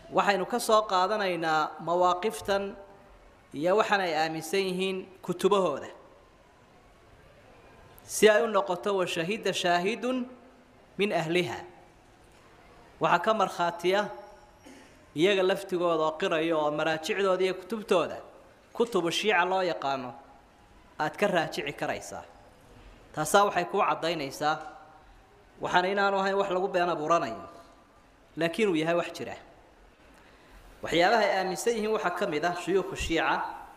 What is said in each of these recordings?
waxaynu ka soo qaadanaynaa mawaaqiftan iyo waxaan ay aaminsan yihiin kutubahooda si ay u noqoto washahida shaahidun min ahliha waxaa ka markhaatiya iyaga laftigooda oo qiraya oo maraajicdooda iyo kutubtooda kutubu shiica loo yaqaano aada ka raajici karaysaa taasaa waxay kuu caddaynaysaa waxaana inaanu ahayn wax lagu been abuuranayo laakiin uu yahay wax jira waxyaabaha ay aaminsan yihiin waxaa ka mid ah shuyuukhu shiica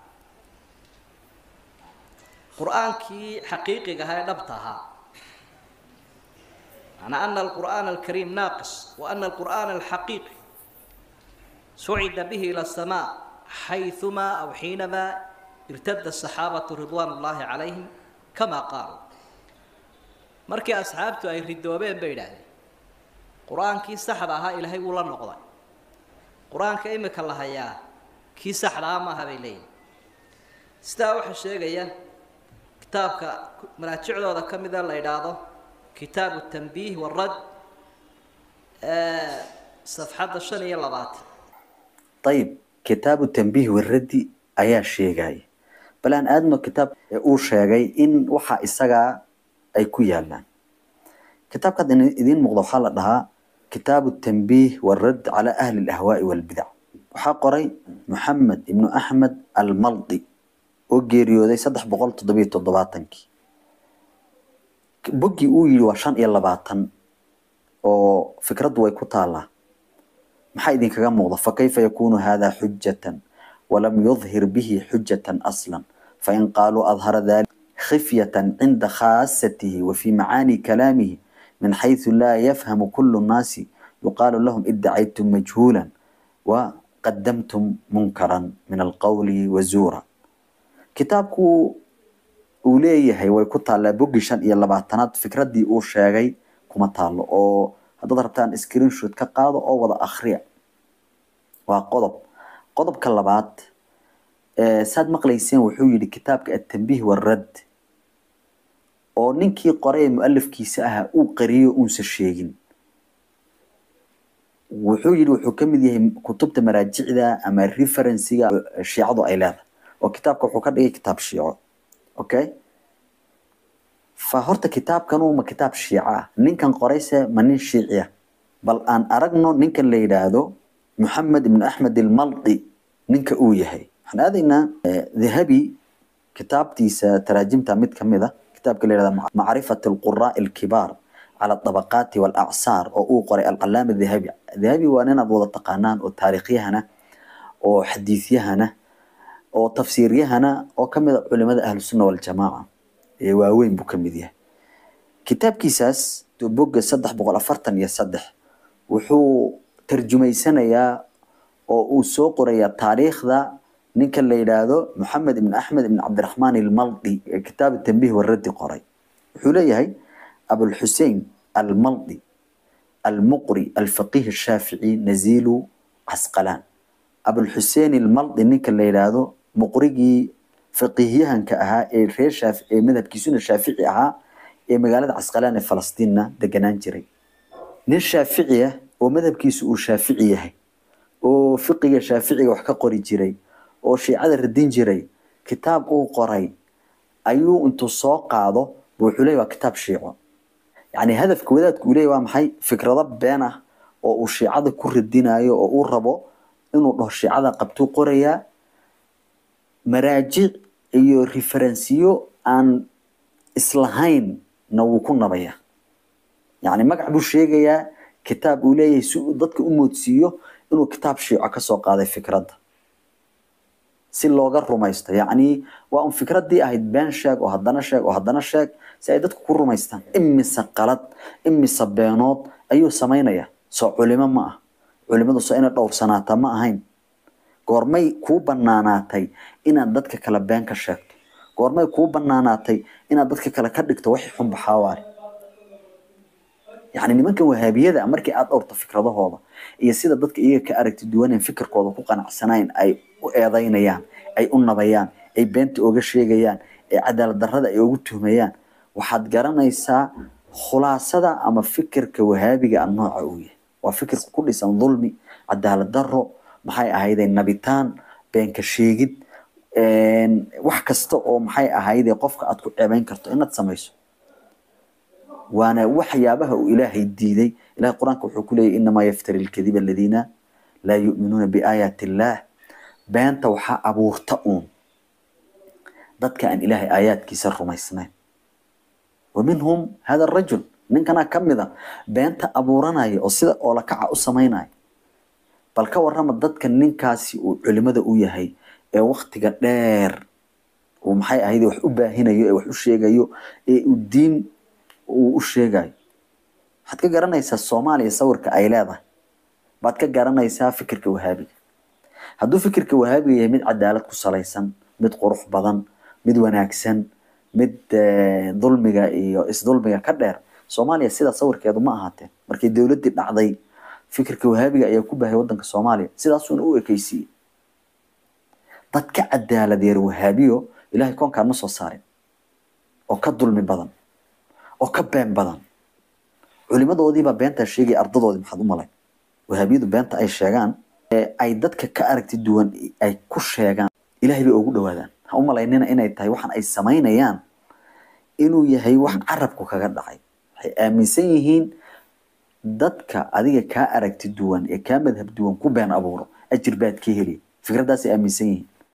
qur-aankii xaqiiqiga ahaa ee dhabta ahaa macnaa ana alqur'aana alkariim naaqis wa ana alqur'aana alxaqiiqi sucida bihi ila asamaa xayumaa aw xiinamaa irtada asaxaabatu ridwaan ullaahi calayhim kamaa qaaluu markii asxaabtu ay ridoobeen bay idhaahdeen qur-aankii saxda ahaa ilaahay wuu la noqday qur-aanka imika la hayaa kii saxda ah maaha bay leeyihin sidaa waxaa sheegaya kitaabka maraajicdooda ka mida la idhaahdo kitaabu tanbiih warad safxadda shan iyo labaatan ayib kitaabu tanbiih waraddi ayaa sheegaya bal aan aadno kitaab uu sheegay in waxa isagaa ay ku yaalaan kitaabkaad idiin muuqda waxaa la dhahaa kitaabu tanbiih waradd calaa ahli alahwaa'i walbidac waxaa qoray moxamed ibnu axmed almaldi oo geeriyooday saddex boqol toddobiyo toddobaatankii boggii uu yidhi waa shan iyo labaatan oo fikraddu way ku taallaa maxaa idinkaga muuqda fakayfa yakunu hada xujatan walam yudhir bihi xujatan aslan fain qaaluu adhara dalik khifyatan cinda khaasatihi wa fi macaani kalaamihi min xayثu laa yafhamu kulu nnaasi yuqaalu lahum idacaytum majhuula wa qadamtum munkaran min alqowli wazuura kitaabku uu leeyahay way ku taallaa boggii shan iyo labaatanaad fikraddii uu sheegay kuma taallo oo haddaad rabtaan screenshot ka qaado oo wada akhriya waa qodob qodobka labaad saad maqlayseen wuxuu yidhi kitaabka atanbiih warad oo ninkii qoray ee mualifkiisa ahaa uu qariyo uunsa sheegin wuxuu yidhi wuxuu ka mid yahay kutubta maraajicda ama referensiga shiicadu ay leedahay oo kitaabka wuxuu ka dhigay kitaab shiico okay fa horta kitaabkanu ma kitaab shiico ah ninkan qorayse ma nin shiici ah bal aan aragno ninkan la yidhaahdo moxamed ibnu axmed almaldi ninka uu yahay waxaan aadaynaa dahabi kitaabtiisa taraajimta mid ka mid a kitaabka la yihahda macrifat alquraa'i alkibaar cala adabaqaati walacsaar oo uu qoray alcalaama dahabi dahabi waa nin aad wada taqaanaan oo taariikhyahana oo xadiisyahana oo tafsiiryahana oo ka mid a culimada ahlusunna waljamaaca ee waaweyn buu ka mid yahay kitaabkiisaas bogga saddex boqol afartan iyo saddex wuxuu tarjumaysanayaa oo uu soo qorayaa taariikhda ninka la yidhaahdo moxamed ibn axmed ibn cabdiraxmaan almaldi ee kitaab tanbiih waraddi qoray wuxuu leeyahay abulxusein almaldi almuqri alfaqiih ashaafici naziilu casqalaan abulxusein almaldi ninka la yidhaahdo muqrigii faqiihyahanka ahaa ee reer shaafi ee madhabkiisuna shaafici ahaa ee magaalada casqalaan ee falastiinna deganaan jiray nin shaafici ah oo madhabkiisu uu shaafici yahay oo fiqiga shaaficiga wax ka qori jiray oo shiicada radin jiray kitaab uu qoray ayuu intuu soo qaado bu wuxuu leeyahy waa kitaab shiico yacni hadafka wadaadku uu leeyahy waa maxay fikrado been ah oo uu shiicada ku radinayo oo uu rabo inuu dhaho shiicada qabtuu qorayaa maraajic iyo referensiyo aan islahayn na wuu ku nabaya yacni magac buu sheegayaa kitaab uu leeyahay si uu dadka u moodsiiyo inuu kitaab shiico kasoo qaaday fikradda si looga rumaysto yacni waa un fikraddii ahayd been sheeg oo haddana sheeg oo haddana sheeg si ay dadku ku rumaystaan imise qalad imise beenood ayuu samaynaya soo culimo ma ah culimadu soo inay dhowrsanaata ma ahayn goormay kuu banaanaatay inaad dadka kale been ka sheegto goormay kuu banaanaatay inaad dadka kale ka dhigto wixii xun baxaawaare yacni nimankan wahaabiyada markii aad dhowrto fikradahooda iyo sida dadka iyaga ka aragti duwaneen fikirkooda ku qanacsanayn ay u eedaynayaan ay u nabayaan ay beenta oga sheegayaan ay cadaalad darrada ay ugu tuhmayaan waxaad garanaysaa khulaasada ama fikirka wahaabiga a nooca uu yahay waa fikirka ku dhisan dulmi cadaalad daro maxay ahayde nabitaan beenka sheegid wax kasta oo maxay ahayde qofka aad ku ceebeyn karto inaad samayso waana waxyaabaha uu ilaahay diiday ilahay qur-aanka wuxuu ku leeyahy inamaa yaftari lkadiba aladiina laa yu'minuuna biaayaati illaah beenta waxaa abuurta uun dadka aan ilaahay aayaadkiisa rumaysnayn wa minhum hada arajul ninkanaa ka mida beenta abuuranaya oo sida oolakaca u samaynaya bal ka warrama dadka ninkaasi uu culimada u yahay ee waktiga dheer uu maxay ahayd wax u baahinayo ee wax u sheegayo ee uu diin uu u sheegayo waxaad ka garanaysaa soomaaliya sawirka ay leedahay baad ka garanaysaa fikirka wahaabiga hadduu fikirka wahaabiga yahay mid cadaalad ku salaysan mid qurux badan mid wanaagsan mid dulmiga iyo isdulmiga ka dheer soomaaliya sidaa sawirkeedu ma ahaateen markii dowladdii dhacday fikirka wahaabiga ayaa ku bahay wadanka soomaaliya sidaasuuna u ekeysiiyey dad ka cadaaladeer wahaabiyo ilahay koonkaan ma soo saarin oo ka dulmi badan oo ka been badan culimadoodiibaa beentaa sheegaya ardadoodii maxaad u malay wahaabiyadu beenta ay sheegaan ay dadka ka aragti duwan ay ku sheegaan ilahay bay ugu dhawaadaan ha u malaynina inay tahay waxaan ay samaynayaan inuu yahay wax carabku kaga dhacay waxay aaminsan yihiin dadka adiga kaa aragti duwan ee kaa madhab duwan ku been abuuro ajir baad ka heli fikraddaasay aaminsan yihiin